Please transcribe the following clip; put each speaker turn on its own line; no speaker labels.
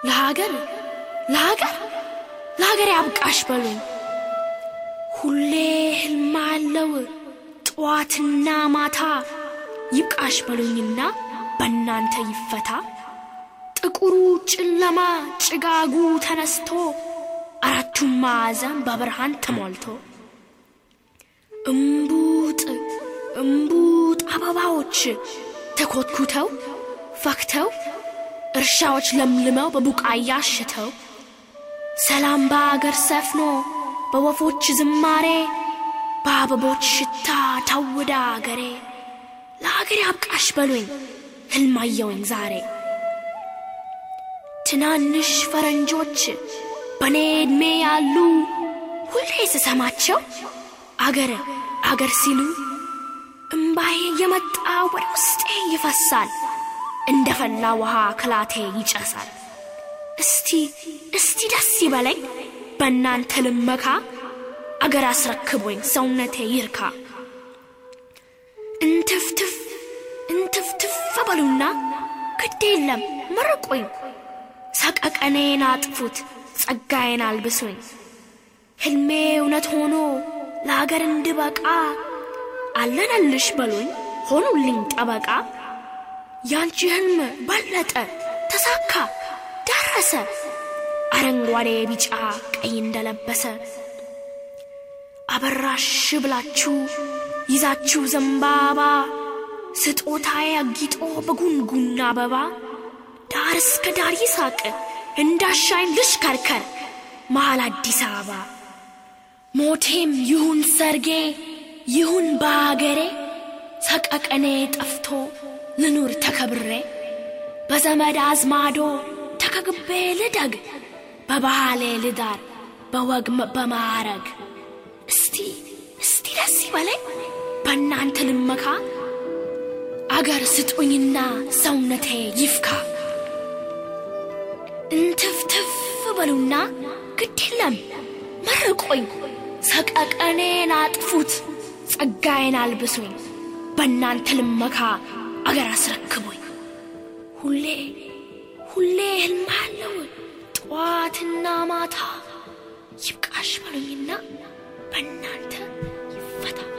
ለሀገር ለሀገር ለሀገር ያብቃሽ በሉኝ ሁሌ ህልም አለው ጠዋትና ማታ ይብቃሽ በሉኝና በእናንተ ይፈታ ጥቁሩ ጨለማ ጭጋጉ ተነስቶ አራቱም ማዕዘን በብርሃን ተሞልቶ እምቡጥ እምቡጥ አበባዎች ተኮትኩተው ፈክተው እርሻዎች ለምልመው በቡቃያ አሽተው ሰላም በአገር ሰፍኖ በወፎች ዝማሬ በአበቦች ሽታ ታውዳ አገሬ ለአገሬ አብቃሽ በሉኝ ህልማየውኝ ዛሬ ትናንሽ ፈረንጆች በእኔ ዕድሜ ያሉ ሁሌ ስሰማቸው አገር አገር ሲሉ እምባዬ የመጣ ወደ ውስጤ ይፈሳል እንደ ፈላ ውሃ ክላቴ ይጨሳል እስቲ እስቲ ደስ ይበለኝ በእናንተ ልመካ አገር አስረክቦኝ ሰውነቴ ይርካ እንትፍትፍ እንትፍትፍ በሉና ግድ የለም መርቁኝ ሰቀቀኔን አጥፉት ጸጋዬን አልብሱኝ ሕልሜ እውነት ሆኖ ለአገር እንድበቃ አለነልሽ በሉኝ ሆኑልኝ ጠበቃ ያንቺ ሕልም በለጠ ተሳካ ደረሰ አረንጓዴ ቢጫ ቀይ እንደለበሰ አበራሽ ብላችሁ ይዛችሁ ዘንባባ ስጦታዬ አጊጦ በጉንጉን አበባ ዳር እስከ ዳር ይሳቅ እንዳሻኝ ልሽከርከር መሃል አዲስ አበባ ሞቴም ይሁን ሰርጌ ይሁን በአገሬ ሰቀቀኔ ጠፍቶ ልኑር ተከብሬ በዘመድ አዝማዶ ተከግቤ ልደግ በባህሌ ልዳር በወግ በማረግ እስቲ እስቲ ደስ ይበለኝ በእናንተ ልመካ አገር ስጡኝና ሰውነቴ ይፍካ እንትፍትፍ በሉና ግድ የለም መርቆኝ ሰቀቀኔን አጥፉት ጸጋዬን አልብሱኝ በእናንተ ልመካ አገር አስረክቡኝ ሁሌ ሁሌ ህልም አለው ጠዋትና ማታ ይብቃሽ በሉኝና በእናንተ ይፈታ